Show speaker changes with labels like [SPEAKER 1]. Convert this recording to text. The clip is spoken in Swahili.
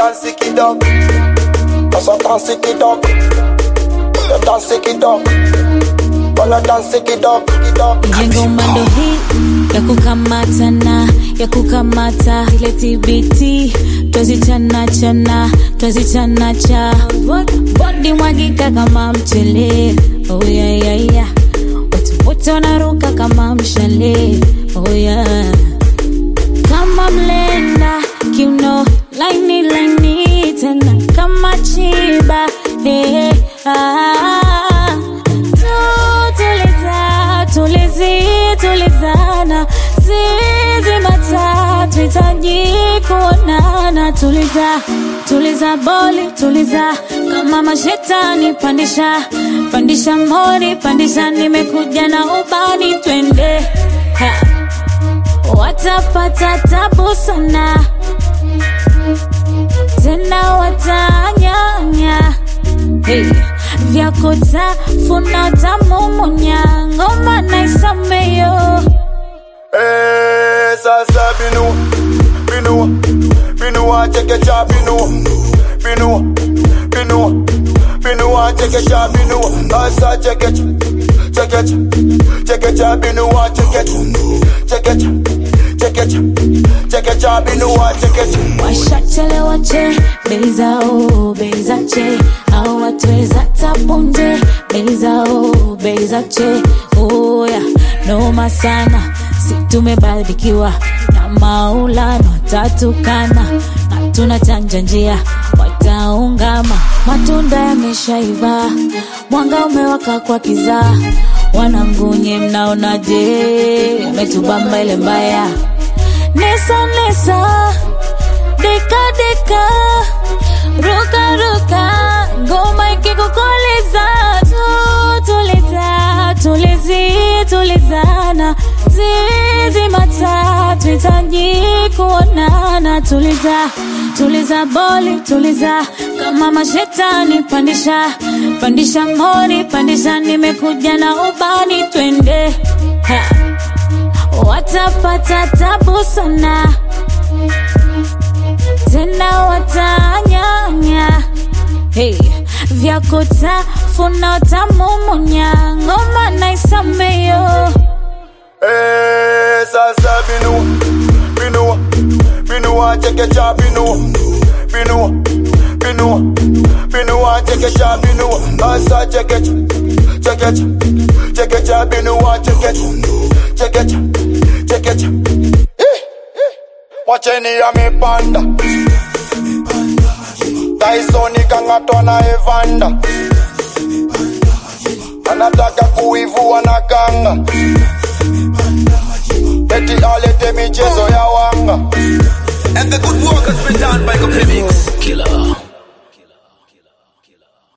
[SPEAKER 1] dance it up. Asa dance it up. You dance it up. Wanna dance it up, it up.
[SPEAKER 2] Ile ngoma ndo hii ya kukamatana ya kukamata ile TBT twazichana chana twazichana cha bodi mwagika kama mchele oh yeah, yeah, yeah. watu wote wanaruka kama mshale oh yeah. kama mlenda kiuno laini laini tena kama chiba hey, ah. tuliza tulizi tulizana zizi matatu hitaji kuonana tuliza tuliza boli tuliza kama mashetani pandisha pandisha mori pandisha nimekuja na ubani twende ha. watapata tabu sana tena watanyanya hey. vyakutafuna tamumunya ngoma naisameyo
[SPEAKER 1] Eh, sasa binu, binu, binu wa cheke cha binu, binu, binu, binu wa cheke cha binu, asa cheke cha, cheke cha, cheke cha binu wa cheke cha, cheke cha, cheke cha, cheke cha binu wa cheke cha.
[SPEAKER 2] washachelewa che bei zao bei za che au watweza tapunje bei zao bei za che oya noma sana si tumebarikiwa na maulana watatukana na tunachanja njia wataungama matunda yameshaiva mwanga umewaka kwa kizaa wanangunye mnaonaje umetubamba ile mbaya nesa nesa deka deka ruka ruka ngoma ikikukoleza tu tuliza tulizi tulizana zizi matatu hitaji kuonana tuliza tuliza boli tuliza kama mashetani pandisha pandisha mori pandisha nimekuja na ubani twende ha. watapata tabu sana tena watanyanya hey. vyakutafuna utamumunya ngoma naisameyo
[SPEAKER 1] Eh, sasa binu, binu, binu wa cheke cha binu, binu, binu, binu wa cheke cha binu, asa cheke cha, cheke cha, cheke cha binu wa cheke cha, cheke cha, cheke cha. Eh, eh. Wacheni amepanda Tyson kangatwa na Evander anataka kuivua na kanga eti alete michezo ya wanga